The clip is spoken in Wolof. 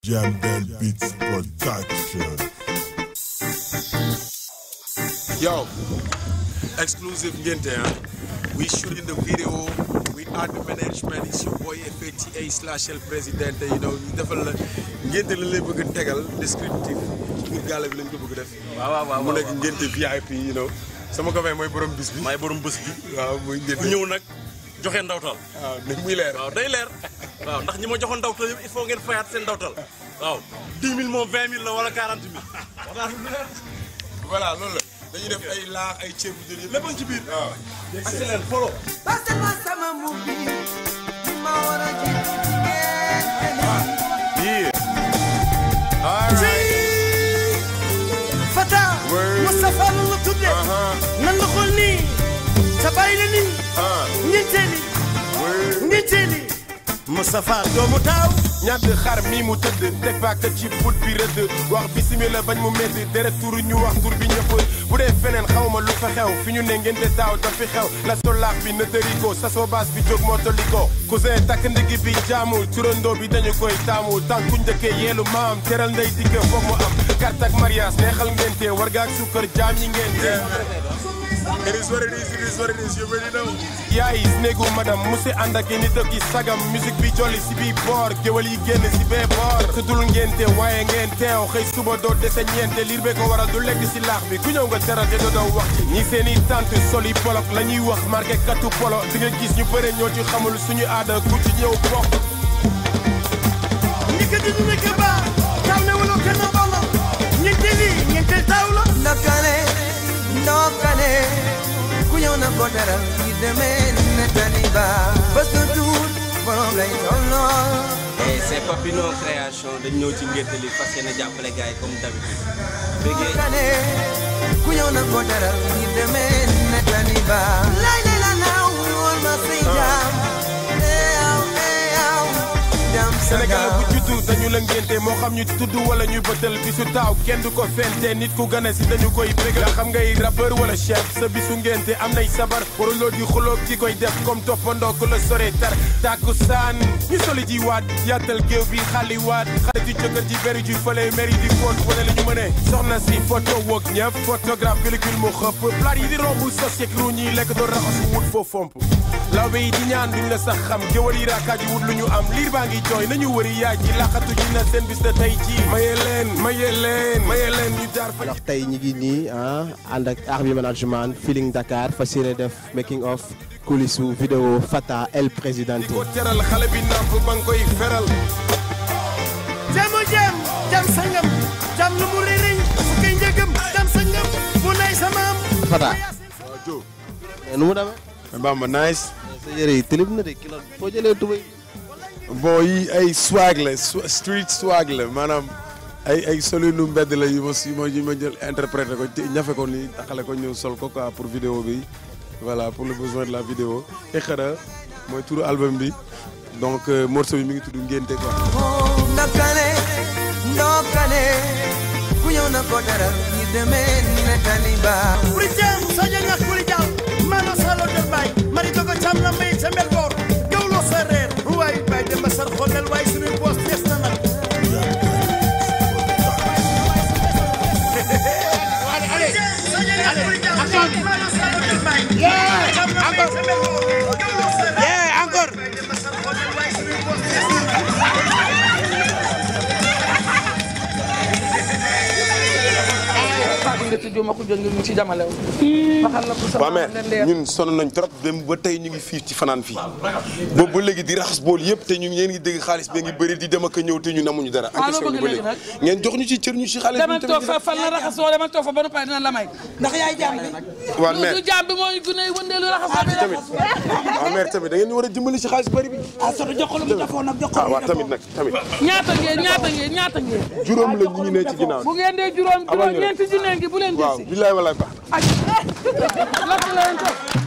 Jamdel Beats Production. Yo, exclusive ngente ah. We shooting the video. We are the management. It's your boy FATA slash El Presidente. You know ñu defal la ngente la lay bëgg a tegal descriptif pour gàlla bi lañ ko bëgg a def. waaw waaw waaw mu nekk ngente VIP you know. sama copain mooy borom bis bi. maay borom bés bi waaw muy ngente. ku ñëw nag joxe ndawtal waaw ne muy leer. waaw day leer waaw ndax ñi ma joxoon ndawtal yëpp il faut ngeen fayaat seen ndawtal waaw 10 000 moom 20 000 la wala 40 000 wax naa lu leer voilà loolu la dañuy def ay laax ay ceeb bu jël yëpp. lépp a ngi ci biir waaw. ak si leen folo Pasal sama mubi ma war a jiitu ci ngeen Fata Word. Moustapha la la tudde nan la xool nii sa bàyyi la nii ñeenteeli ñeenteeli Moustapha doomu taaw ñàdd xar mi mu tëdd teg baaka ci put bi rëdd wax bisimila bañ mu métti deret turu ñu wax tur bi ñëpp bu dee feneen xawma lu fa xew fi ñu ne ngeen de daaw dafi xew la solaax bi na tëriko sasoo baas bi jóg moo toliko cousin takk ndigi bi jaamul turandoo bi dañu koy taamu tànku njëkkee yeelu maam teral ndey dikke foog mu am carte ak mariage neexal ngente war gaak sukkër jaam yi ngente It is what it is, it is what it is, you already know. yaay néegu madam musi ànd ak nit ak i sagam musique bi jolli si bii boor géwal yi génn si bee boor tuddul ngente waaye ngeen teew xëy suba doo dese ñeente liir bee ko waral du lekk si laax bi ku ñëw nga teral te doo doo wax ci ñi seen i tante soli bolok la ñuy wax marqué katu polo di nga gis ñu bëre ñoo ci xamul suñu aada ku ci ñëw bokk ni ko dindi na ko baa taw ne wala kenn bala ñeenteeli ñeenteel taaw la ndokale ndokale ku ñëw na ko teral yi demee ne tani ba bés du tuut borom lay tolloo et c'est Papino création dañ ñëw ci ngénte li fas yéene jàppale gars yi comme d'habitude bëggee ndokale ku ñëw na ko teral yi demee ne tani ba lay lay la naaw woon ma say jaam eew eew jam sa Sénégal gaaw bu juddu dañu la ngénte moo xam ñu tudd wala ñu bëtal bisu taaw kenn du ko fente nit ku gane si dañu koy bégal xam ngay rappeur wala chef sa bisu ngénte am nay sabar waruloo di xulóog ki koy def comme toppandoo ku la sore tar tàkku saan ñu soli ji waat yaatal géew bi xali waat xale ji jëkkër ji beri ji fële mairie di foot wane li ñu mëne soxna si photo woog ñëpp photographe pellicule mu xëpp plat yi di romb sos yeeg ru ñuy lekk doon raxasu wut foo fomp lawbe yi di ñaan duñ la sax xam géwal yi raakaaji wut lu ñu am liir baa ngi jooy nañu wëri yaay ji laqatu ji na seen bis da tey ji maye leen maye leen maye leen ñu jaar fa alors tey ñi ngi nii ah ànd ak Army Management Feeling Dakar fas yéene def making of coulisses vidéo Fata El Presidente ko teral xale bi nàmp ba nga koy feral jamu jam jam sangam jam lu mu rëy fu koy njëgam jam sangam bu nay sa maam Fata waaw Joe. nu mu demee mais Bamba nice. sa yére yi tilib na de kilo foo jëlee tubéy bon yi ay swag la sw- street swag la maanaam ay ay solinu mbedd la yu ma yu ma yu ma jël interprété ko te ñafe ko ni taxale ko ñëw sol ko quoi pour vidéo bi voilà pour le besoin de la vidéo Iqra mooy turu album bi donc euh, morceau bi mi ngi tudd ngénte quoi. ndokale ndokale ku ñëw na ko teral yi demee ne tani ba kuli jam saja nga kuli jam mana salo del bay mari dogo cham na may sa mel bor gawlo sa reer waay bay dem ba sar xolal waay suñu boss des na nag waaw mais ñun sonn nañ trop dem ba tey ñu ngi fii ci fanaan fii boobu ba léegi di raxas bool yëpp te ñu ngeen ngi dégg xaalis bi ngi bëri di dem ak a ñëw te ñu namuñu dara. encaissé ñu ba léegi ngeen jox ñu ci cër ñu ci xaalis bi dama toog fa fan la raxasoo dama toog fa ba noppi dina la may ndax yaay jaam bi waaw mais du jaam bi mooy gune wëndeelu raxasoo bi tamit waaw mais tamit da ngeen ñu war a dimbali ci xaalis bëri bi. ah soto jox ko lu mu defoon nag jox ko ah lu mu waaw tamit nag tamit ñaata ngeen ñaata ngeen ñaata ngeen juróom la ñu ngi ne ci ginnaaw. bu ngeen dee juróom Amal juróom ñu rek. ñeenti junne ngi bu leen waaw desi billaay walaay baax ak lakk leen ko